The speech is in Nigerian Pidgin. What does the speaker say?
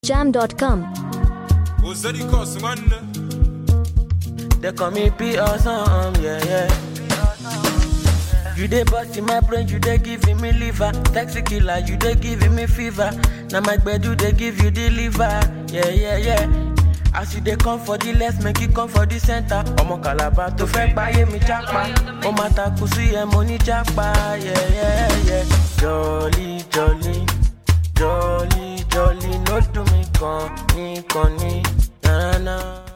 jam.com. Ozadi cause nwanne They call me P or something, yeah, yeah. You dey bust in my brain, you dey giving me liver. Taxi killer, you dey giving me fever. Now my gbedu dey give you the liver, yeah, yeah, yeah. As you dey come for the left, make you come for the center. Ọmọ Calabar tó fẹ́ gbáyé mi jápa. Ó máa takú sí ẹ̀ mo ní jápa, yeah, yeah, yeah. Jolly, jolly, jolly, jolly, no do me kan ní kan ní, na na na.